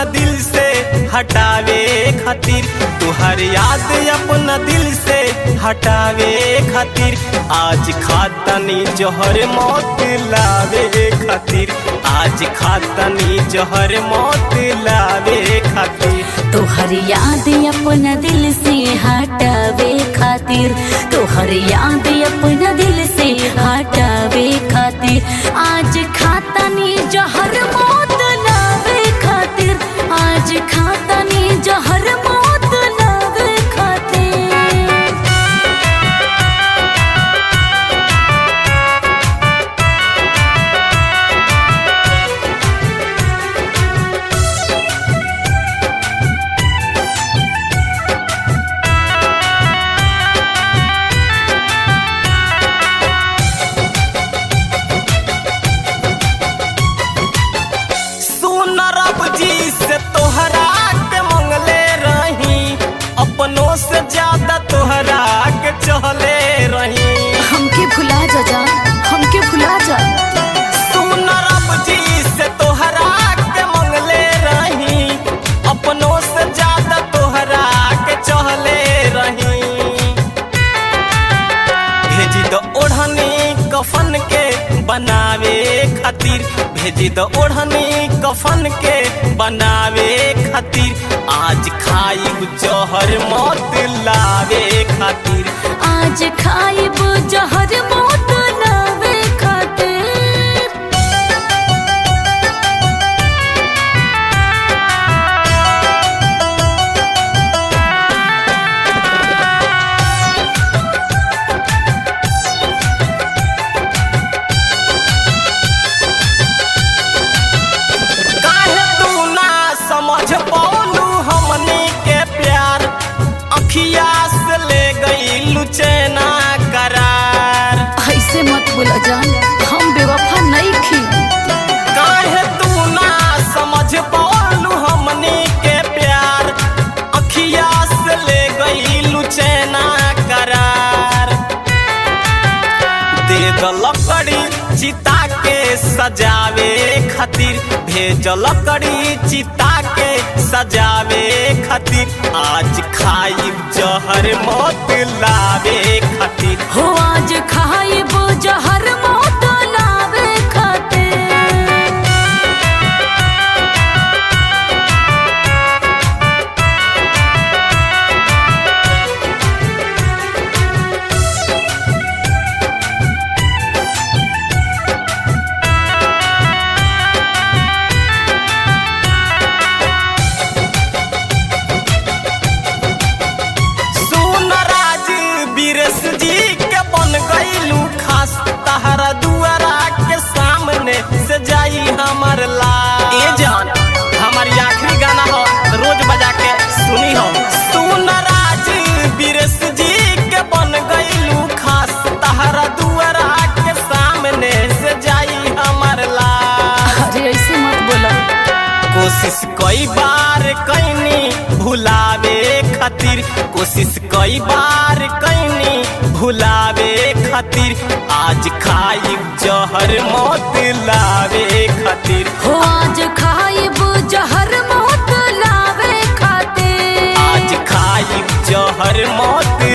अपना दिल से हटावे खातिर तुहर याद अपना दिल से हटावे खातिर आज खातनी जहर मौत लावे खातिर आज खातनी जहर मौत लावे खातिर तोहर याद अपना दिल से हटावे खातिर तोहर याद अपना दिल से हटावे खातिर आज खातनी जहर मौत लावे खातिर आज खातनी जहर मौत लावे खातिर सुन रब जी से तोहरा के मंगले रही अपनों से ज्यादा तोहरा के चहले रही हमके भुला जा जा हमके भुला जा सुन रब जी से तोहरा के मंगले रही अपनों से ज्यादा तोहरा के चहले रही भेजी दो ओढ़नी कफन के बनावे खातिर भेजी दो ओढ़नी कफन के बनावे खातिर आज खाई जहर मौत लावे खातिर आज खाइब जहर मौत लावे खातिर काहे तू ना समझ पौलू हमनी के प्यार अखिया से ले गई लुचैना करार ऐसे मत बोला जान हम बेवफा नहीं खी काहे तू ना समझ पौलू हमनी के प्यार अखिया से ले गई लुचैना करार दे द लकड़ी चिता के सजावे खातिर भेज लकड़ी चिता के सजावे खातिर आज खाई जहर मौत लावे खातिर हो आज खाइब जहर मौत लावे खातिर सुन राज बीरस जी के बन गईलू खास तहरा दुआरा के सामने से जाई हमर ला ए जान हमार ये आखिरी गाना हो रोज बजा के सुनी हो सुन राज बीरस जी के बन गईलू खास तहरा दुआरा के सामने से जाई हमर ला अरे ऐसे मत बोला कोशिश कई बार कैनी भुलावे खातिर कोशिश कई बार कैनी भुलावे खातिर आज खाई जहर मौत लावे खातिर हो आज खाइब जहर मौत लावे खातिर आज खाई जहर मौत